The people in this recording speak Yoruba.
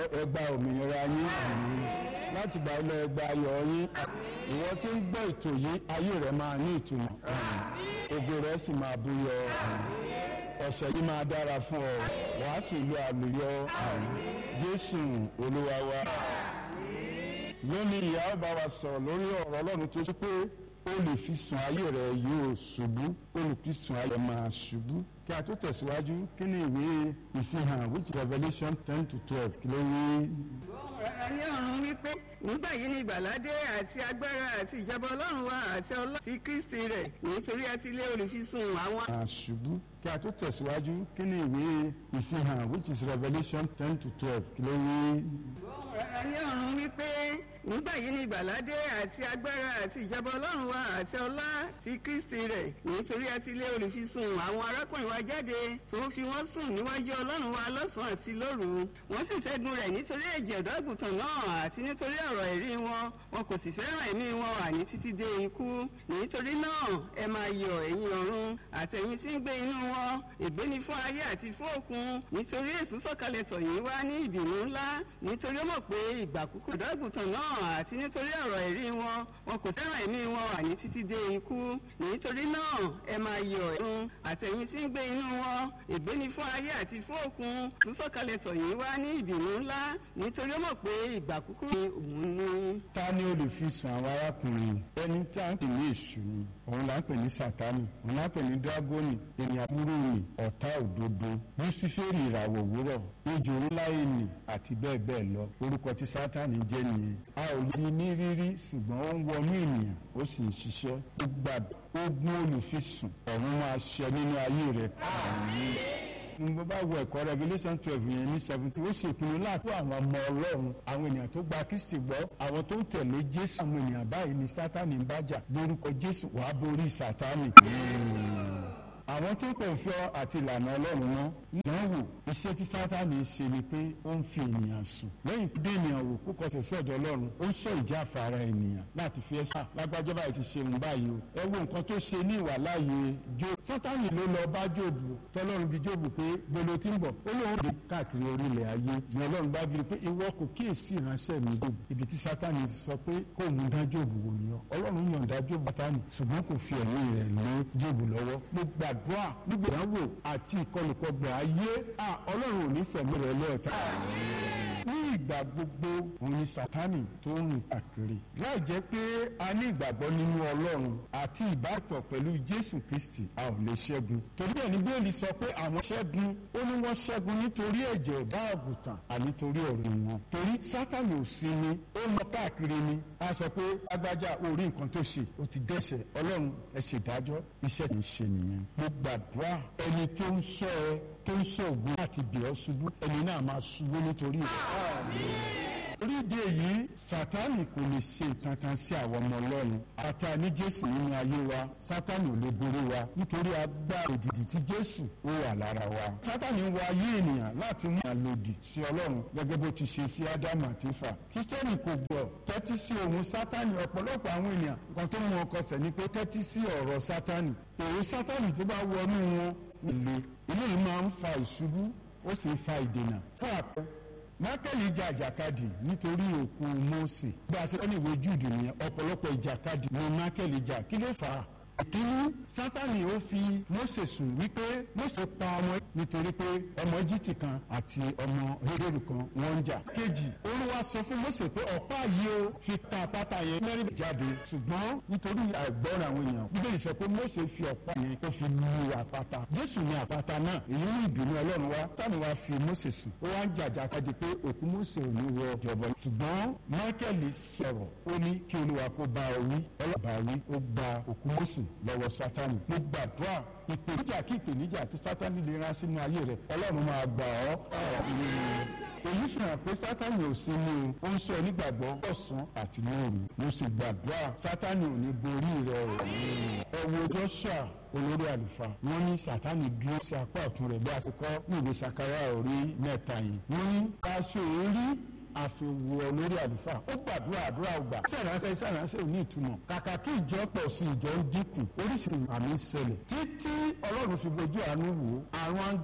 ẹ gba òmìnira yín láti gba ilé ẹ gba ayọ̀ yín ìwọ tí ń gbọ́ ètò yìí ayé rẹ máa ní ìtumọ̀ ògo rẹ sì máa búyọ ọ̀sẹ̀ yìí máa dára fún ọ wàá sì lo àlùyọ Jésù Olúwa wa lónìí ìyá ó bá wa sọ̀rọ̀ lórí ọ̀rọ̀ Ọlọ́run tó ṣe pé olùfisùn ayé rẹ yóò ṣubú olùfisùn ayé rẹ máa ṣubú kí a tó tẹ̀síwájú kí ni ìwé ìfihàn which Revelation ten to twelve kí ló wí. ayé ọ̀run wípé nígbà yìí ni ìgbàládé àti agbára àti ìjọba ọlọ́run wa àti ọlọ́run ti kristi rẹ̀ nítorí a ti lé olùfisùn àwọn. máa ṣubú kí a tó tẹ̀síwájú kí ni ìwé ìfihàn which is Revelation ten to twelve kí ló wí. ayé ọ̀run wípé nígbà yìí ni ìgbàládé àti agbára àti ìjọba ọlọ́run wa àti ọlá ti kristi rẹ̀ nítorí a ti lé olùfisùn àwọn arákùnrin wa jáde tó ń fi wọ́n sùn níwájú ọlọ́run wa lọ́sàn-án àti lóru wọ́n sì ṣẹ́gun rẹ̀ nítorí ẹ̀jẹ̀ ọ̀dọ́ àgùntàn náà àti nítorí ọ̀rọ̀ ẹ̀rí wọn wọn kò sì fẹ́ràn ẹ̀mí wọn àní títí dé ikú nítorí náà ẹ máa yọ̀ ẹ̀yin ọ̀run àtẹ̀yin tí ń gbé inú wọn ègbé ni fún ayé àti fún òkun nítorí èṣù sọ̀kalẹ̀ tọ̀ yín wá ní ìbínú ńlá nítorí ó mọ̀ pé ìgbà kúkú ọ̀dọ́ àgùntàn náà àti nítorí ọ̀rọ̀ ẹ̀rí wọn wọn kò fẹ́ràn ẹ̀mí wọn àní títí dé ikú nítorí náà ẹ máa yọ̀ ẹ̀run àtẹ̀yin tí ń gbé inú wọn ègbé ni fún ayé àti fún òkun tó sọ̀kalẹ̀ tọ̀ yín wá ní ìbínú ńlá nítorí ó mọ̀ pé ìgbà kúkú ni òun ní. ta ni olùfisùn àwọn arákùnrin ẹni tí a ń pè ní èṣù ni òun là ń pè ní sátani òun là ń pè ní dragoni ènìyàn burú ni ọ̀tá òdodo lúsífẹ́rì ìràwọ̀ òwúrọ̀ ejò ńlá ènì àti bẹ́ẹ̀ bẹ́ẹ̀ lọ orúkọ tí sátani jẹ́ nìyẹn a ò lè ní rírí ṣùgbọ́n ó ń wọnú ènìyàn ó sì ń ṣiṣẹ́ ó gbàdúrà ogun olùfisùn ọ̀run máa ṣẹ nínú ayé rẹ̀ mo bá wo ẹ̀kọ́ Revelation twelve yẹn ní seventeen ó ṣèpinnu láti fún àwọn ọmọ Ọlọ́run àwọn ènìyàn tó gba Kristi gbọ́ àwọn tó ń tẹ̀lé Jésù àwọn ènìyàn báyìí ni Sátánì ń bájà lórúkọ Jésù wàá borí Sátánì àwọn tó kò fẹ́ àti ìlànà ọlọ́run náà wọ́n wò iṣẹ́ tí sátani ṣe ni pé ó ń fi ènìyàn sùn lẹ́yìn bí ènìyàn wò kó kọsẹ̀ sí ọ̀dọ̀ ọlọ́run ó ń sọ ìjà àfàrà ènìyàn láti fi ẹ̀sà lágbájá báyìí ti ṣe òun báyìí o ẹ wo nǹkan tó ṣe ní ìwà láàyè Jóòbù sátani ló lọ bá Jóòbù tọ́lọ́run bí Jóòbù pé gbolo tí ń bọ̀ ó lóun dé káàkiri orílẹ̀ ayé ni ọlọ́run bá bíi pé ìwọ kò kíyèsí ìránṣẹ́ mi Jóòbù ibi tí sátani sọ pé kó òun dá Jóòbù wò ni ọ ọlọ́run yọ̀ǹda Jóòbù sátani ṣùgbọ́n kò fi ẹ̀mí rẹ̀ lé Jóòbù lọ́wọ́ mo gbàdúrà nígbà ìdánwò àti ìkọlùkọgbà ayé ọlọ́run ò ní fẹ̀mí rẹ̀ lẹ́ẹ̀ta. ní ìgbà gbogbo òun ni sátánì tó ń rìn káàkiri láì jẹ́ pé a ní ìgbàgbọ́ nínú ọlọ́run àti ìbátan pẹ̀lú jésù kristi a ò lè ṣẹ́gun torí ẹ̀ ní bẹ́ẹ̀lì sọ pé àwọn ṣẹ́gun ó ní wọ́n ṣẹ́gun nítorí ẹ̀jẹ̀ ọ̀dá àgùntàn ànítorí ọ̀rọ̀ wọn torí sátánì ò sí ni ó lọ káàkiri ni a sọ pé agbájá orí nǹkan tó ṣe ó ti dẹ́ṣẹ̀ ọlọ́run ẹ ṣèdájọ́ iṣẹ́ tí ń ṣe nìyẹn mo gbàdúrà ẹni tó ń sọ ẹ tó ń sọ ògùn láti bẹ̀ ọ́ ṣubú ẹni náà máa ṣubú nítorí rẹ̀. oríde yìí sátánì kò lè ṣe nǹkan kan sí àwọn ọmọ ọlọ́run àti àní jésù nínú ayé wa sátánì ò lè borí wa nítorí agbára òdìdí tí jésù ó wà lára wa. sátánì wọ ayé ènìyàn láti mú àlòdì sí ọlọ́run gẹ́gẹ́ bó ti ṣe sí ádámù àti éfà. kírísítẹ́nì kò gbọ́ tẹ́tí sí ohun sátánì ọ̀pọ̀lọpọ̀ àwọn ènìyàn kan tó mú ọkọ̀ sẹ̀ ni pé tẹ́tí sí ọ̀rọ̀ sátánì èrò sátánì tó bá wọnú wọn ilé ilé yìí máa ń fa ìṣubú ó sì ń fa ìdènà fún àpẹ mákẹ́lì jà àjàkadì nítorí òkú Mósè bí a ṣe kọ́ ní ìwé Júùdù nìyẹn ọ̀pọ̀lọpọ̀ ìjàkadì ni mákẹ́lì jà kí ló fà á ìkíní sátani ó fi Mósè sùn wípé Mósè pa ọmọ nítorí pé ọmọ Íjíbítì kan àti ọmọ Hébérù kan wọ́n ń jà kejì Olúwa sọ fún Mósè pé ọ̀pá yìí ó fi ta àpáta yẹn mẹ́rin jáde ṣùgbọ́n nítorí àìgbọ́ràn àwọn èèyàn Bíbélì sọ pé Mósè fi ọ̀pá yẹn ó fi lu àpáta Jésù ní àpáta náà èyí ní ìbínú Ọlọ́run wa tani wa fi Mósè sùn ó wá ń jàjàkadì pé òkú Mósè ò ní wọ ìjọba ṣùgbọ́n Máíkẹ́lì sọ̀rọ̀ ó ní kí Olúwa kó bá ọ wí ọlọ́ba wí ó gba òkú Mósè lọ́wọ́ sátani mo gbàdúrà ìpèníjà kí ìpèníjà tí sátani lè rán sínú ayé rẹ ọlọ́run máa gbà ọ́ èyí fi hàn pé sátani ò sí ní o ó ń sọ onígbàgbọ́ ọ̀sán àti lóru mo sì gbàdúrà sátani ò ní borí rẹ o ẹ wo Jóṣúà olórí àlùfáà wọ́n ní sátani dúró sí apá ọ̀tún rẹ̀ bí a ti kọ́ ní ìwé Sakaraya orí mẹ́ta yìí wọ́n ní aṣọ orí àfiwò lórí àlùfáà ó gbàdúrà àdúrà ọgbà sẹ̀ránṣẹ́ sẹ̀ránṣẹ́ ò ní ìtumọ̀ kàkà kí ìjọ pọ̀ sí ìjọ ń dínkù oríṣiríṣi àmì ń ṣẹlẹ̀ títí ọlọ́run fi bojú àánú wò àwọn